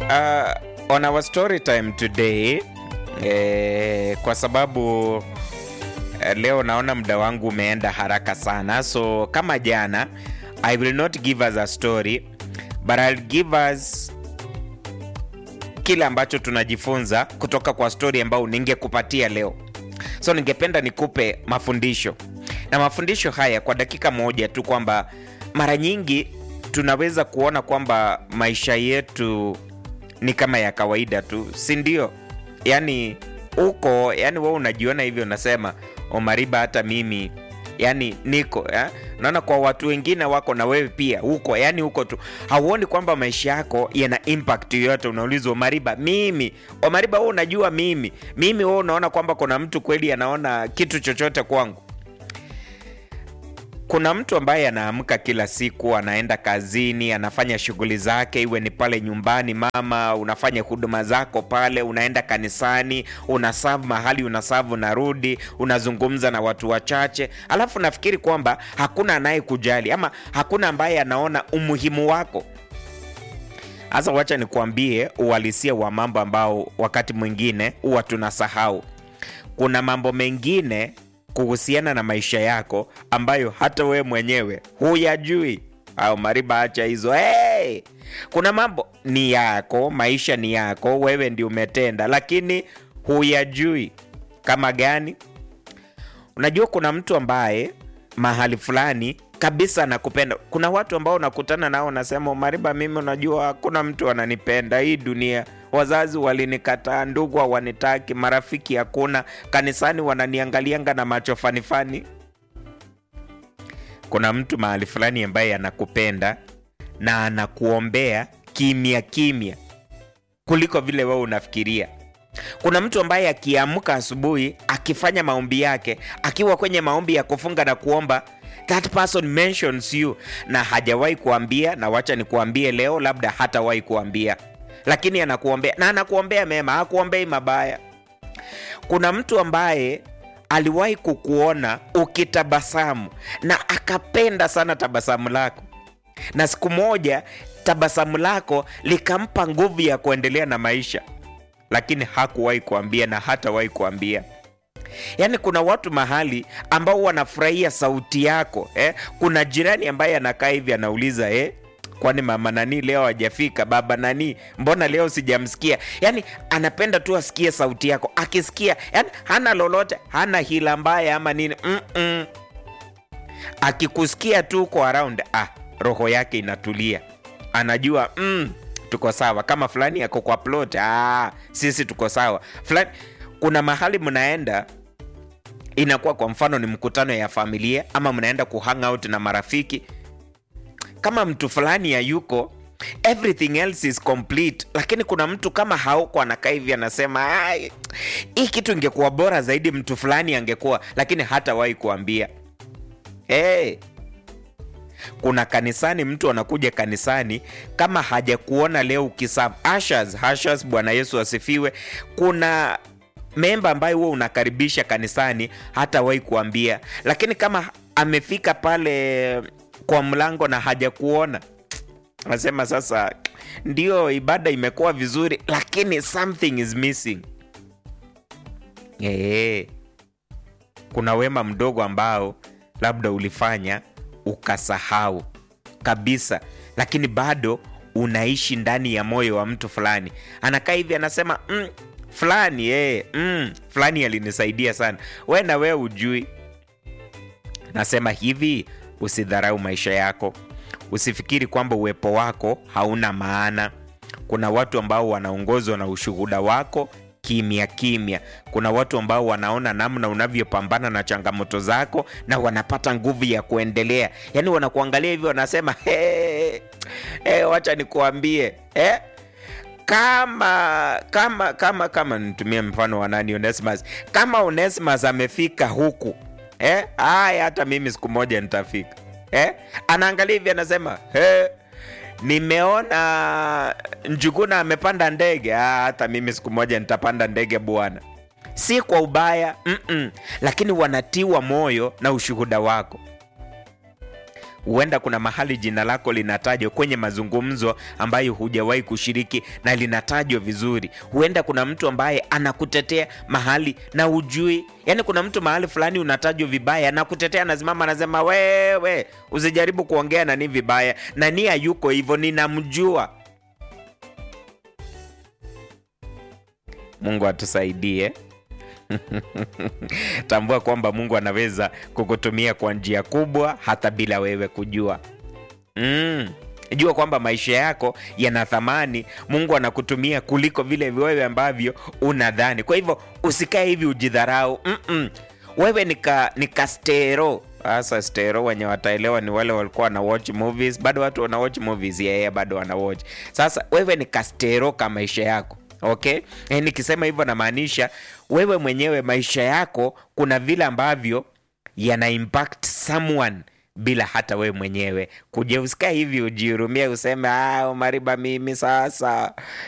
uh, on our story time today eh, kwa sababu eh, leo naona muda wangu umeenda haraka sana so kama jana i will not give us a story but I'll give us kile ambacho tunajifunza kutoka kwa story ambayo ningekupatia leo so ningependa nikupe mafundisho na mafundisho haya kwa dakika moja tu kwamba mara nyingi tunaweza kuona kwamba maisha yetu ni kama ya kawaida tu si ndio yani uko yani we unajiona hivyo unasema omariba hata mimi yani niko ya? naona kwa watu wengine wako na wewe pia huko yani huko tu hauoni kwamba maisha yako yana impact yoyote unaulizwa omariba mimi omariba we unajua mimi mimi we unaona kwamba kuna mtu kweli anaona kitu chochote kwangu kuna mtu ambaye anaamka kila siku anaenda kazini anafanya shughuli zake iwe ni pale nyumbani mama unafanya huduma zako pale unaenda kanisani unasavu mahali unasavu unarudi unazungumza na watu wachache alafu nafikiri kwamba hakuna anayekujali ama hakuna ambaye anaona umuhimu wako sasa wacha nikuambie uhalisia wa mambo ambao wakati mwingine huwa tunasahau kuna mambo mengine kuhusiana na maisha yako ambayo hata wewe mwenyewe huyajui au mariba acha hizo hey! kuna mambo ni yako maisha ni yako wewe ndio umetenda lakini huyajui kama gani unajua kuna mtu ambaye mahali fulani kabisa anakupenda kuna watu ambao unakutana nao unasema mariba mimi unajua hakuna mtu ananipenda hii dunia wazazi walinikataa ndugu hawanitaki marafiki hakuna kanisani wananiangalianga na macho fanifani kuna mtu mahali fulani ambaye anakupenda na anakuombea kimya kimya kuliko vile wewe unafikiria kuna mtu ambaye akiamka asubuhi akifanya maombi yake akiwa kwenye maombi ya kufunga na kuomba that person mentions you na hajawahi kuambia na wacha nikuambie leo labda hatawahi kuambia lakini anakuombea na anakuombea mema hakuombei mabaya kuna mtu ambaye aliwahi kukuona ukitabasamu na akapenda sana tabasamu lako na siku moja tabasamu lako likampa nguvu ya kuendelea na maisha lakini hakuwahi kuambia na hatawahi kuambia yaani kuna watu mahali ambao wanafurahia sauti yako eh? kuna jirani ambaye anakaa hivi anauliza eh? kwani mama nani leo hajafika baba nani mbona leo sijamsikia yaani anapenda tu asikie sauti yako akisikia yani hana lolote hana hila mbaya ama nini Mm-mm. akikusikia tu uko around ah, roho yake inatulia anajua mm, tuko sawa kama fulani yako kwa plot ah, sisi tuko sawa fulani kuna mahali mnaenda inakuwa kwa mfano ni mkutano ya familia ama mnaenda kuhang out na marafiki kama mtu fulani hayuko everything else is complete lakini kuna mtu kama hauko anakaa hivi anasema "Ai, hii kitu ingekuwa bora zaidi mtu fulani angekuwa lakini hatawahi kuambia hey, kuna kanisani mtu anakuja kanisani kama hajakuona leo ukisam ashas ashas bwana yesu asifiwe kuna memba ambaye huwa unakaribisha kanisani hatawahi kuambia lakini kama amefika pale kwa mlango na hajakuona anasema sasa ndio ibada imekuwa vizuri lakini something is missing ee, kuna wema mdogo ambao labda ulifanya ukasahau kabisa lakini bado unaishi ndani ya moyo wa mtu fulani anakaa hivi anasema mm, fulani eh, mm, fulani alinisaidia sana we na wewe ujui nasema hivi usidharau maisha yako usifikiri kwamba uwepo wako hauna maana kuna watu ambao wanaongozwa na ushuhuda wako kimya kimya kuna watu ambao wanaona namna unavyopambana na changamoto zako na wanapata nguvu ya kuendelea yaani wanakuangalia hivyo wanasema hey, hey, wacha nikuambie eh? kama kama kama kama nitumie mfano wa nani Onesimus kama Onesimus amefika huku eh? Aya, hata mimi siku moja nitafika eh? Anaangalia hivi anasema hey, nimeona Njuguna amepanda ndege. Ah, hata mimi siku moja nitapanda ndege bwana. Si kwa ubaya mm-mm, lakini wanatiwa moyo na ushuhuda wako. huenda kuna mahali jina lako linatajwa kwenye mazungumzo ambayo hujawahi kushiriki na linatajwa vizuri. Huenda kuna mtu ambaye anakutetea mahali na ujui, yaani kuna mtu mahali fulani unatajwa vibaya, anakutetea, anasimama, anasema wewe usijaribu kuongea nani vibaya, na nia yuko hivyo, ninamjua. Mungu atusaidie. Tambua kwamba Mungu anaweza kukutumia kwa njia kubwa hata bila wewe kujua. Mm. Jua kwamba maisha yako yana thamani. Mungu anakutumia kuliko vile wewe ambavyo unadhani. Kwa hivyo usikae hivi ujidharau. Mm-mm. Wewe nika, nika stero sasa stero wenye wataelewa ni wale walikuwa wana watch movies. Bado watu wana watch movies, yeye yeah, yeah, bado wana watch. Sasa wewe ni kastero ka maisha yako Okay, e, nikisema hivyo namaanisha wewe mwenyewe maisha yako kuna vile ambavyo yana impact someone bila hata wewe mwenyewe kuja. Usikae hivi ujihurumie useme ah, Mariba mimi sasa